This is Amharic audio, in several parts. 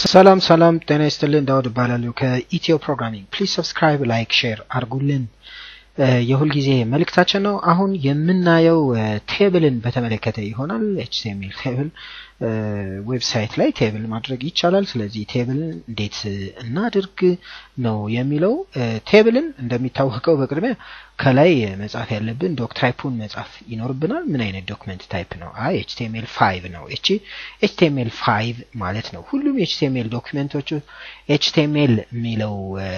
ሰላም ሰላም፣ ጤና ይስጥልን። ዳውድ እባላለሁ ከኢትዮ ፕሮግራሚንግ። ፕሊዝ ሰብስክራይብ፣ ላይክ፣ ሼር አድርጉልን የሁልጊዜ መልእክታችን ነው። አሁን የምናየው ቴብልን በተመለከተ ይሆናል። ኤችቲኤምኤል ቴብል ዌብሳይት ላይ ቴብል ማድረግ ይቻላል። ስለዚህ ቴብልን እንዴት እናድርግ ነው የሚለው። ቴብልን እንደሚታወቀው በቅድሚያ ከላይ መጻፍ ያለብን ዶክ ታይፑን መጻፍ ይኖርብናል። ምን አይነት ዶክመንት ታይፕ ነው? አይ ኤችቲኤምኤል ፋይቭ ነው። እቺ ኤችቲኤምኤል ፋይቭ ማለት ነው። ሁሉም የኤችቲኤምኤል ዶክመንቶቹ ኤችቲኤምኤል የሚለው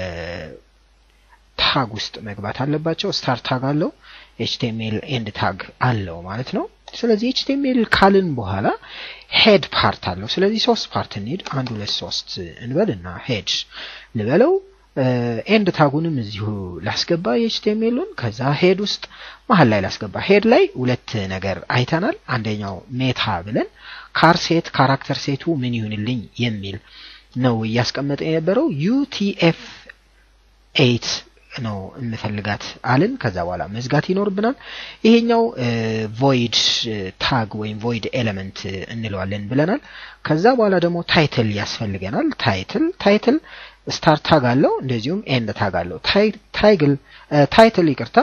ታግ ውስጥ መግባት አለባቸው። ስታር ታግ አለው፣ ኤችቲኤምኤል ኤንድ ታግ አለው ማለት ነው። ስለዚህ ኤችቲኤምኤል ካልን በኋላ ሄድ ፓርት አለው። ስለዚህ ሶስት ፓርት እንሂድ። አንድ ሁለት ሶስት እንበል እና ሄድ ልበለው። ኤንድ ታጉንም እዚሁ ላስገባ የኤችቲኤምኤሉን። ከዛ ሄድ ውስጥ መሀል ላይ ላስገባ። ሄድ ላይ ሁለት ነገር አይተናል። አንደኛው ሜታ ብለን ካር ሴት ካራክተር ሴቱ ምን ይሁንልኝ የሚል ነው እያስቀመጠ የነበረው ዩቲኤፍ ኤይት ነው እንፈልጋት አልን። ከዛ በኋላ መዝጋት ይኖርብናል። ይሄኛው ቮይድ ታግ ወይም ቮይድ ኤሌመንት እንለዋለን ብለናል። ከዛ በኋላ ደግሞ ታይትል ያስፈልገናል። ታይትል ታይትል ስታር ታግ አለው፣ እንደዚሁም ኤንድ ታግ አለው። ታይግል ታይትል ይቅርታ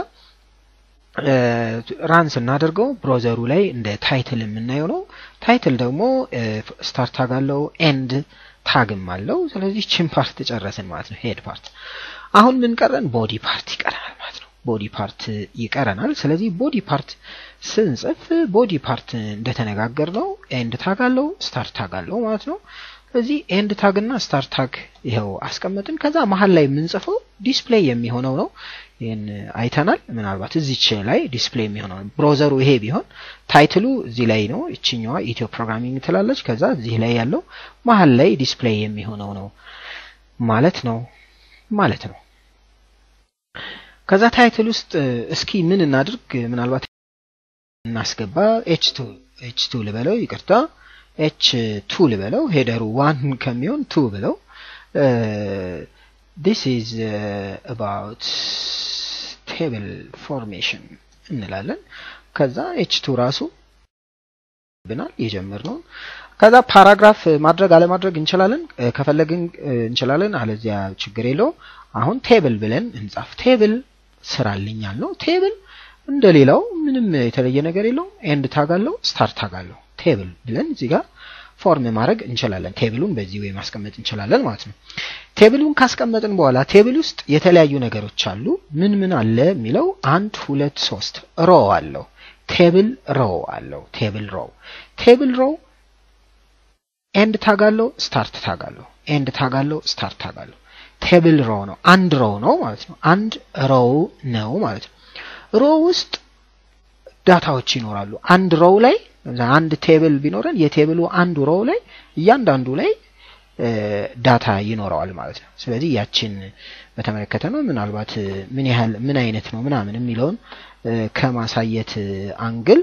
ራን ስናደርገው ብሮዘሩ ላይ እንደ ታይትል የምናየው ነው። ታይትል ደግሞ ስታር ታግ አለው፣ ኤንድ ታግም አለው። ስለዚህ ችን ፓርት ጨረስን ማለት ነው፣ ሄድ ፓርት አሁን ምን ቀረን? ቦዲ ፓርት ይቀረናል ማለት ነው። ቦዲ ፓርት ይቀረናል። ስለዚህ ቦዲ ፓርት ስንጽፍ ቦዲ ፓርት እንደተነጋገር ነው ኤንድ ታግ አለው ስታር ታግ አለው ማለት ነው። ስለዚህ ኤንድ ታግ እና ስታር ታግ ይኸው አስቀመጥን። ከዛ መሀል ላይ የምንጽፈው ዲስፕሌይ የሚሆነው ነው። ይህን አይተናል። ምናልባት እዚች ላይ ዲስፕሌይ የሚሆነው ብሮዘሩ ይሄ ቢሆን ታይትሉ እዚህ ላይ ነው። ይችኛዋ ኢትዮ ፕሮግራሚንግ ትላለች። ከዛ እዚህ ላይ ያለው መሀል ላይ ዲስፕሌይ የሚሆነው ነው ማለት ነው ማለት ነው። ከዛ ታይትል ውስጥ እስኪ ምን እናድርግ? ምናልባት እናስገባ። ኤች ቱ ኤች ቱ ልበለው፣ ይቅርታ ኤች ቱ ልበለው። ሄደሩ ዋን ከሚሆን ቱ ብለው። ዲስ ኢዝ አባውት ቴብል ፎርሜሽን እንላለን። ከዛ ኤች ቱ ራሱ ብናል የጀመርነውን ከዛ ፓራግራፍ ማድረግ አለማድረግ እንችላለን። ከፈለግን እንችላለን፣ አለዚያ ችግር የለውም። አሁን ቴብል ብለን እንጻፍ። ቴብል ስራልኛል ነው። ቴብል እንደሌላው ምንም የተለየ ነገር የለውም። ኤንድ ታግ አለው፣ ስታር ታግ አለው። ቴብል ብለን እዚህ ጋር ፎርም ማድረግ እንችላለን። ቴብሉን በዚህ ወይ ማስቀመጥ እንችላለን ማለት ነው። ቴብሉን ካስቀመጥን በኋላ ቴብል ውስጥ የተለያዩ ነገሮች አሉ። ምን ምን አለ የሚለው አንድ ሁለት ሶስት ሮ አለው። ቴብል ሮ አለው። ቴብል ሮ ቴብል ሮ ኤንድ ታግ አለው ስታርት ታግ አለው። ኤንድ ታግ አለው ስታርት ታግ አለው። ቴብል ሮ ነው። አንድ ሮው ነው ማለት ነው። አንድ ሮው ነው ማለት ነው። ሮው ውስጥ ዳታዎች ይኖራሉ። አንድ ሮው ላይ አንድ ቴብል ቢኖረን የቴብሉ አንዱ ሮው ላይ እያንዳንዱ ላይ ዳታ ይኖረዋል ማለት ነው። ስለዚህ ያችን በተመለከተ ነው። ምናልባት ምን ያህል ምን አይነት ነው ምናምን የሚለውን ከማሳየት አንግል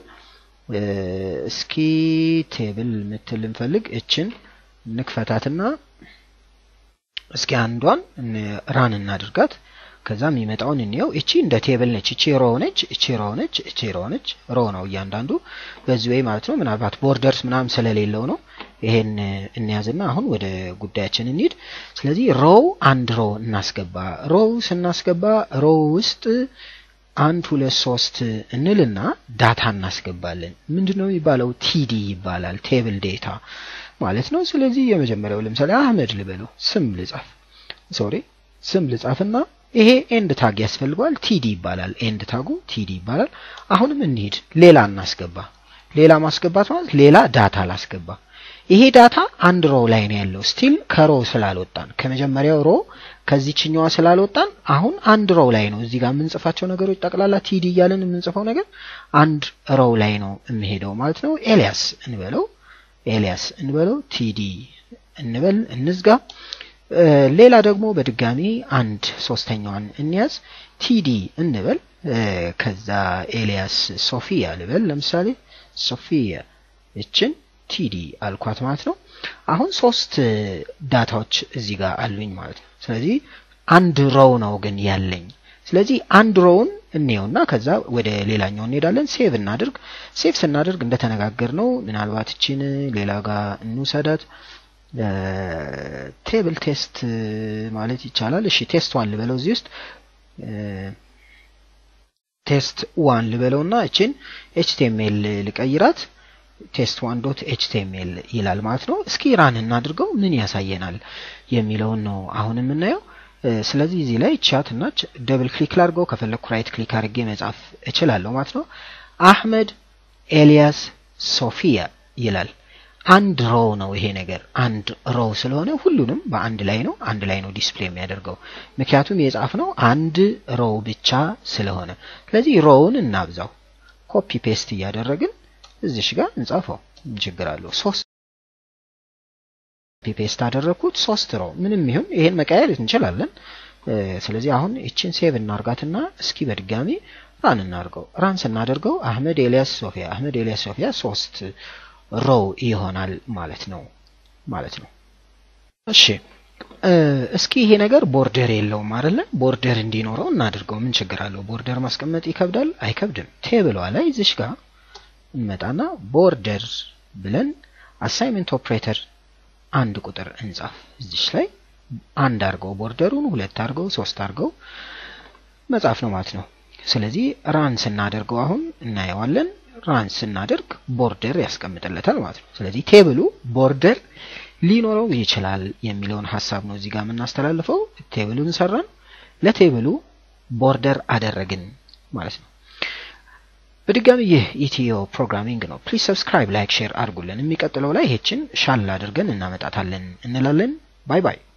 እስኪ ቴብል ምትል እንፈልግ። እችን እንክፈታትና እስኪ አንዷን ራን እናድርጋት። ከዛ የሚመጣውን እንየው። እቺ እንደ ቴብል ነች። እቺ ሮ ነች፣ እቺ ሮ ነች፣ እቺ ሮ ነች። ሮ ነው እያንዳንዱ በዚህ ወይ ማለት ነው። ምናልባት ቦርደርስ ምናምን ስለሌለው ነው። ይሄን እንያዝና አሁን ወደ ጉዳያችን እንሂድ። ስለዚህ ሮው አንድ ሮ እናስገባ። ሮው ስናስገባ ሮው ውስጥ አንድ ሁለት ሶስት እንልና ዳታ እናስገባለን። ምንድነው የሚባለው? ቲዲ ይባላል። ቴብል ዴታ ማለት ነው። ስለዚህ የመጀመሪያው ለምሳሌ አህመድ ልበለው፣ ስም ልጻፍ፣ ሶሪ ስም ልጻፍና ይሄ ኤንድ ታግ ያስፈልገዋል። ቲዲ ይባላል። ኤንድ ታጉ ቲዲ ይባላል። አሁንም እንሂድ፣ ሌላ እናስገባ። ሌላ ማስገባት ማለት ሌላ ዳታ ላስገባ። ይሄ ዳታ አንድ ሮ ላይ ነው ያለው። ስቲል ከሮ ስላልወጣን ከመጀመሪያው ሮ ከዚችኛዋ ስላልወጣን አሁን አንድ ሮው ላይ ነው። እዚህ ጋር የምንጽፋቸው ነገሮች ጠቅላላ ቲዲ እያለን የምንጽፈው ነገር አንድ ሮው ላይ ነው የሚሄደው ማለት ነው። ኤልያስ እንበለው፣ ኤልያስ እንበለው፣ ቲዲ እንበል፣ እንዝጋ። ሌላ ደግሞ በድጋሚ አንድ ሶስተኛዋን እንያዝ፣ ቲዲ እንበል። ከዛ ኤልያስ ሶፊያ ልበል፣ ለምሳሌ ሶፊያ እችን ቲዲ አልኳት ማለት ነው። አሁን ሶስት ዳታዎች እዚህ ጋር አሉኝ ማለት ነው። ስለዚህ አንድ ሮው ነው ግን ያለኝ። ስለዚህ አንድ ሮውን እንየውና ከዛ ወደ ሌላኛው እንሄዳለን። ሴቭ እናድርግ። ሴቭ ስናደርግ እንደተነጋገር ነው ምናልባት እችን ሌላ ጋር እንውሰዳት። ቴብል ቴስት ማለት ይቻላል። እሺ ቴስት ዋን ልበለው እዚህ ውስጥ ቴስት ዋን ልበለውና እችን ኤችቲኤምኤል ልቀይራት ቴስት ዋን ዶት ኤችቲኤምኤል ይላል ማለት ነው። እስኪ ራን እናድርገው ምን ያሳየናል የሚለውን ነው አሁን የምናየው። ስለዚህ እዚህ ላይ ቻት እና ደብል ክሊክ ላድርገው ከፈለኩ ራይት ክሊክ አድርጌ መጻፍ እችላለሁ ማለት ነው። አህመድ ኤልያስ ሶፊያ ይላል። አንድ ሮው ነው ይሄ ነገር አንድ ሮው ስለሆነ ሁሉንም በአንድ ላይ ነው አንድ ላይ ነው ዲስፕሌይ የሚያደርገው ምክንያቱም የጻፍ ነው አንድ ሮው ብቻ ስለሆነ ስለዚህ ሮውን እናብዛው ኮፒ ፔስት እያደረግን እዚሽ ጋር እንጻፈው ችግር አለው ሶስት ኮፒ ፔስት አደረግኩት ሶስት ሮው ምንም ይሁን ይሄን መቀየር እንችላለን ስለዚህ አሁን ይችን ሴቭ እናርጋትና እስኪ በድጋሚ ራን እናርገው ራን ስናደርገው አህመድ ኤልያስ ሶፊያ አህመድ ኤልያስ ሶፊያ ሶስት ሮው ይሆናል ማለት ነው ማለት ነው። እሺ እስኪ ይሄ ነገር ቦርደር የለውም አይደለ? ቦርደር እንዲኖረው እናድርገው። ምን ችግር አለው? ቦርደር ማስቀመጥ ይከብዳል? አይከብድም። ቴብሏ ላይ እዚሽ ጋር እንመጣና ቦርደር ብለን አሳይመንት ኦፕሬተር አንድ ቁጥር እንጻፍ። እዚሽ ላይ አንድ አድርገው ቦርደሩን ሁለት አድርገው ሶስት አድርገው መጻፍ ነው ማለት ነው። ስለዚህ ራን ስናደርገው አሁን እናየዋለን። ራን ስናደርግ ቦርደር ያስቀምጥለታል ማለት ነው። ስለዚህ ቴብሉ ቦርደር ሊኖረው ይችላል የሚለውን ሀሳብ ነው እዚህ ጋር የምናስተላልፈው። ቴብሉን ሰራን፣ ለቴብሉ ቦርደር አደረግን ማለት ነው። በድጋሚ ይህ ኢትዮ ፕሮግራሚንግ ነው። ፕሊዝ ሰብስክራይብ፣ ላይክ፣ ሼር አድርጉልን። የሚቀጥለው ላይ ይሄችን ሻል አድርገን እናመጣታለን እንላለን። ባይ ባይ።